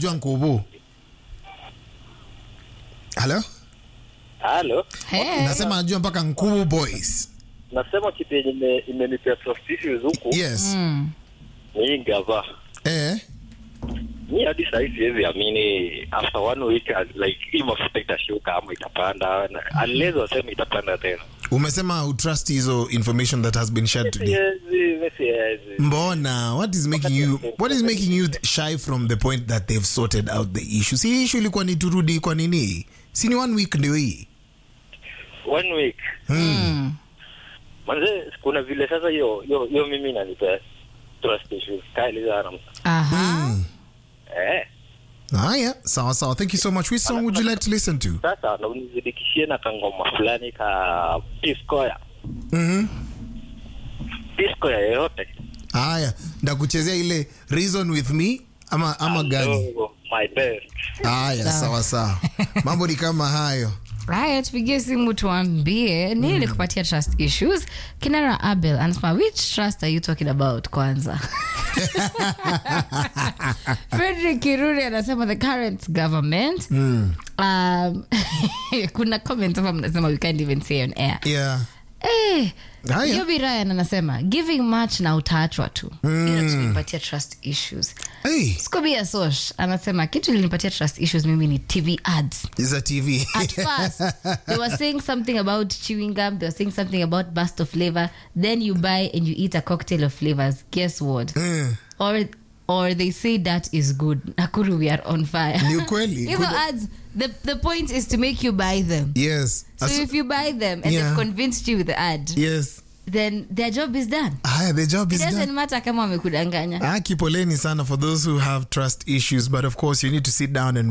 jua nkubu halo Halo, Hey. nasema najua mpaka nkubu boys nasema kitu yenye ime- imenipea trust issues huku yes Mm. ni hii gava. eh. Mi hadi sahii siwezi amini after one week uh, like hii mafuta itashuka ama itapanda, na- unless waseme itapanda tena. umesema utrust hizo information that has been shared today Siwezi, mi siwezi. mbona what is making you what is making you shy from the point that they've sorted out the issue si issue ilikuwa ni turudi kwa nini si ni one week ndio hii One week Mm. manze, kuna vile sasa hiyo hiyo hiyo mimi inanipea trust issues kali sana. Aha. Eh, haya sawa sawa thank you so much which song would you like to listen to sasa na unizidikishie na kangoma fulani ka Piscoya. Mhm. Piscoya yoyote. haya ndakuchezea ile reason with me ama ama gani Hello, my best. haya sawa sawa mambo ni kama hayo haya tupigie simu tuambie nini likupatia trust issues kinara abel anasema which trust are you talking about kwanza frederick kiruri anasema the current government um, kuna comment hapa mnasema we can't even say on air yeah Eh, Haya. Yobi Ryan anasema giving much na utaachwa tu Hiyo tulipatia trust issues hey Scobia Sosh anasema kitu linipatia trust issues mimi ni TV ads is a tv at first they were saying something about chewing gum they were saying something about burst of flavor then you buy and you eat a cocktail of flavors guess what Mm. or or they say that is good nakuru we are on fire Ni ukweli. hizo Kuna- ads the, the point is to make you buy them yes so As- if you buy them and Yeah. they've convinced you with the ad yes then their job is done haya the job it is done doesn't matter kama wamekudanganya Aki poleni sana for those who have trust issues, but of course you need to sit down and